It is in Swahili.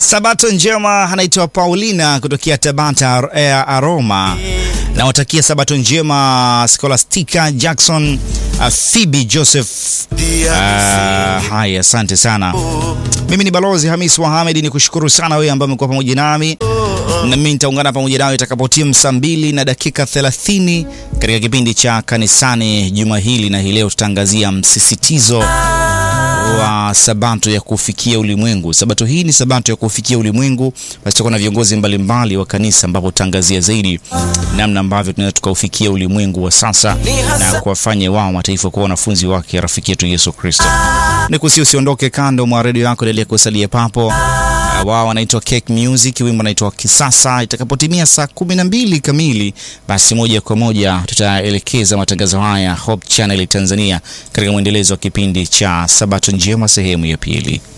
Sabato njema anaitwa Paulina kutokea Tabata eh, Aroma. Nawatakia sabato njema Scholastica Jackson, uh, Phoebe Joseph. Uh, haya, asante sana. Mimi ni Balozi Hamis Mohamed, ni kushukuru sana wewe ambaye umekuwa pamoja nami na mimi nitaungana pamoja nawe itakapotimu saa mbili na dakika 30 katika kipindi cha kanisani juma hili, na hii leo tutaangazia msisitizo wa sabato ya kufikia ulimwengu. Sabato hii ni sabato ya kufikia ulimwengu. Basi tutakuwa na viongozi mbalimbali wa kanisa, ambapo tutaangazia zaidi namna ambavyo tunaweza tukaufikia ulimwengu wa sasa na kuwafanya wao mataifa kuwa wanafunzi wake rafiki yetu Yesu Kristo. Ni kusi usiondoke kando mwa redio yako, endelea kusalia papo. Uh, wao wanaitwa Cake Music, wimbo unaitwa Kisasa. Itakapotimia saa kumi na mbili kamili, basi moja kwa moja tutaelekeza matangazo haya Hope Channel Tanzania katika mwendelezo wa kipindi cha Sabato Njema sehemu ya pili.